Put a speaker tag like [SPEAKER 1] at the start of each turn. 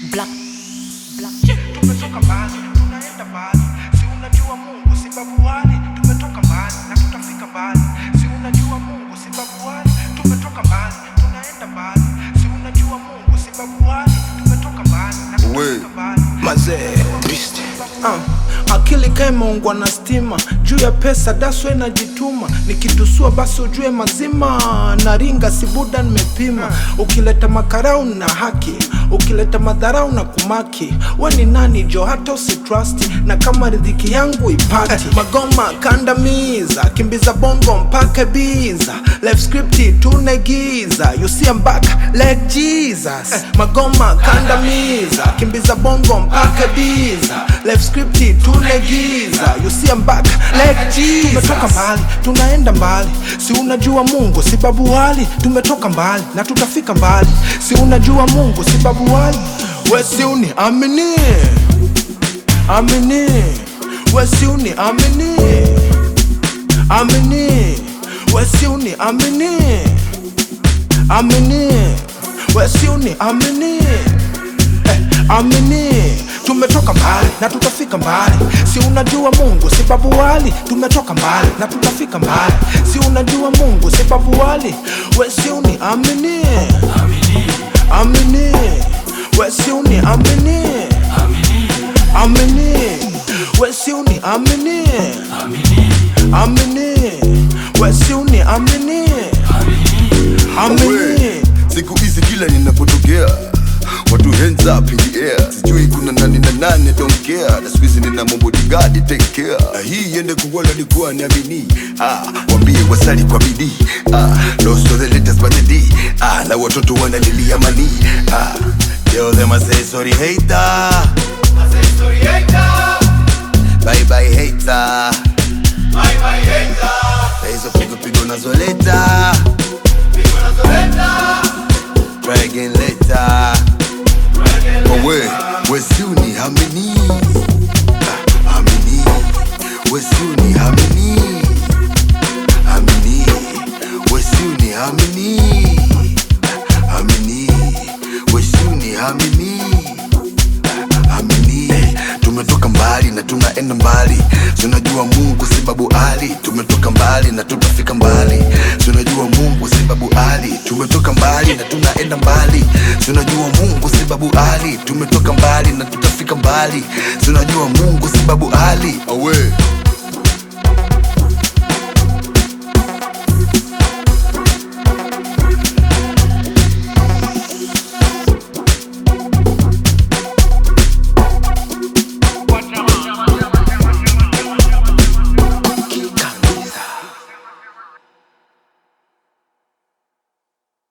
[SPEAKER 1] Black. Black.
[SPEAKER 2] tumetoka mbali tunaenda mbali si unajua mungu si babu wali tumetoka mbali na tutafika mbali si unajua mungu si babu wali tumetoka mbali tunaenda mbali si unajua mungu si babu wali tumetoka mbali na
[SPEAKER 3] We.
[SPEAKER 2] tutafika mbali
[SPEAKER 4] mazee uh, akili kaimeungwa na stima juu ya pesa daswe najituma nikitusua basi ujue mazima na ringa sibuda nimepima ukileta makarau na haki ukileta madharau na kumaki we ni nani jo hata usitrust na kama ridhiki yangu ipati magoma kandamiza kimbiza bongo mpaka biza life script tunegiza you see I'm back like Jesus magoma kandamiza kimbiza bongo mpaka biza life script tunegiza you see I'm back like Jesus tumetoka mbali tunaenda mbali si unajua Mungu si babu wali tumetoka mbali na tutafika mbali si unajua Mungu si babu wali we si uni amini amini we si uni amini amini we si uni amini amini we si uni amini eh, amini tumetoka mbali na tutafika mbali si unajua mungu si babu wali tumetoka mbali na tutafika mbali si unajua mungu si babu wali we si uni amini amini we si uni amini amini we si uni amini amini we si uni amini amini
[SPEAKER 3] We, siku hizi kila ninapotokea watu hands up in the air sijui kuna nani na nani don't care na siku hizi nina mabodigadi take care na hii iende kuwala likuwa niamini ah, wambie wasali kwa bidii ah, lost all the letters but the D ah, na watoto wanalilia mani ah, tell them I say sorry hater bye bye hater na hizo pigo pigo nazoleta try again later But we, we still need how many? Ah, How many? We still need how many? How many? We still need how many? How many? We still need how many? amini tumetoka mbali na tunaenda mbali tunajua mungu si babu ali tumetoka mbali na tutafika mbali tunajua mungu si babu ali tumetoka mbali na tunaenda mbali tunajua mungu si babu ali tumetoka mbali na tutafika mbali tunajua mungu si babu ali awe